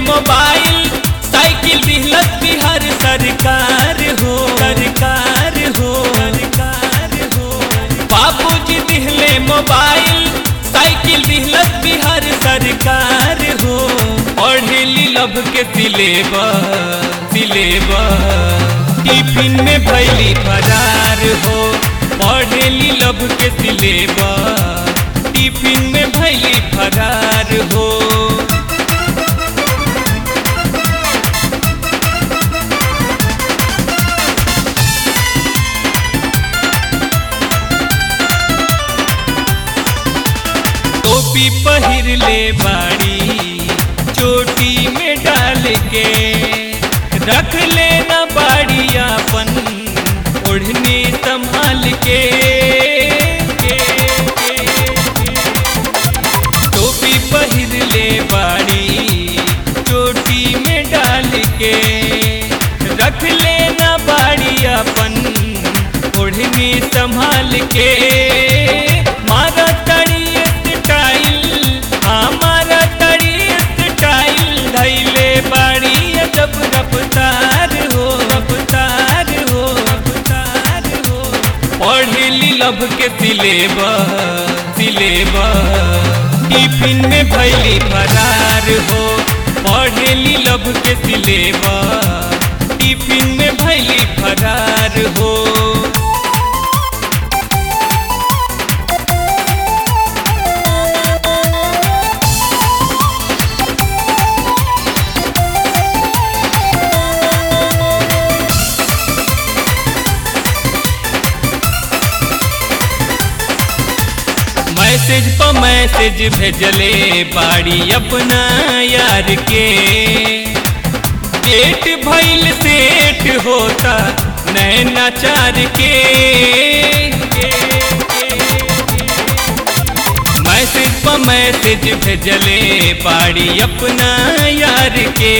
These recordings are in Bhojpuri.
मोबाइल साइकिल दिहलत बिहार सरकार हो सरकार हो सरकार हो बाबूजी दिहले मोबाइल साइकिल दिहलत बिहार सरकार हो पढ़ेली लब के सिलेबस सिलेबस टिफिन में भैली फरार हो पढ़ेली लब के सिलेबस टिफिन में भैली फरार हो टोपी पहिर ले बाड़ी चोटी में डाल के रख लेना बाड़ी अपन ओढ़नी संभाल के टोपी पहिर ले बाड़ी चोटी में डाल के रख लेना बाड़ी अपन ओढ़नी संभाल के मारा तड़ी स्टाइल हमारा तड़ी स्टाइल धैले बाड़ी जब रफ्तार हो रफ्तार हो रफ्तार हो पढ़ली लब के सिलेबस सिलेबस टिफिन में भैली फरार हो पढ़ली लब के सिलेबस टिफिन में भैली फरार हो मैसेज पर मैसेज भेजले बाड़ी अपना यार के डेट भइल सेट होता नैना चार के मैसेज पर मैसेज भेजले बाड़ी अपना यार के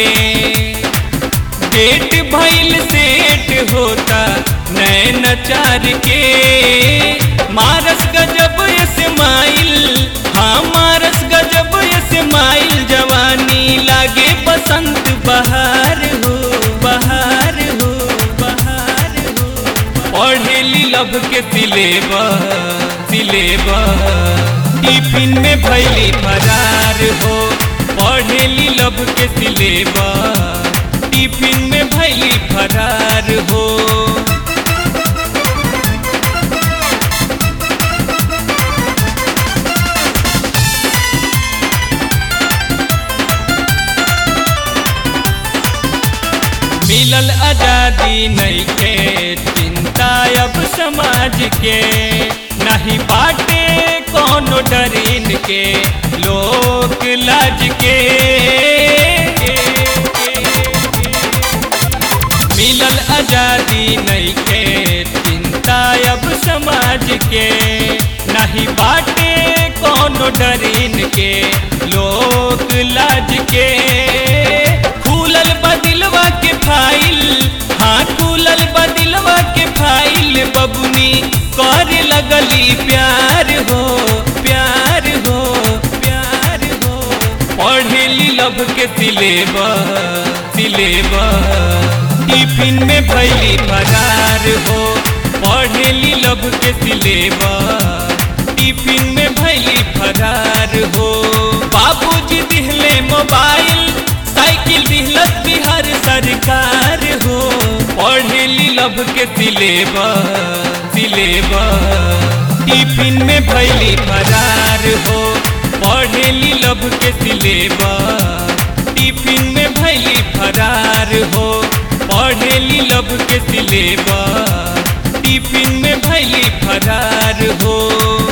डेट भइल सेट होता नैना चार के मारस गजब स्माइल हाँ मारस गजब स्माइल जवानी लागे बसंत बहार हो बहार हो बहार हो पढ़ेली लब के सिलेबस सिलेबस टिफिन में भैली फरार हो पढ़ेली लब के सिलेबस टिफिन में भैली फरार हो मिलल आजादी नहीं के चिंता अब समाज के नहीं बाटे कोनो डरीन के लोक लाज के मिलल आजादी नहीं के चिंता अब समाज के नहीं बाटे कोनो डरीन के लोक लाज के खुलल बदिलवा के फाइल हाँ खुलल बदिलवा के फाइल बबुनी कर लगली प्यार हो प्यार हो प्यार हो पढ़ेली लब के सिलेबस सिलेबस टिफिन में भैली फरार हो पढ़ेली लब के सिलेबस टिफिन में भैली फरार हो बाबूजी दिहले मोबाइल साइकिल दिहलत बिहार सरकार हो पढ़ेली लब के सिलेबस सिलेबस टिफिन में भैली फरार हो पढ़ेली लब के सिलेबस टिफिन में भैली फरार हो पढ़ेली लब के सिलेबस टिफिन में भैली फरार हो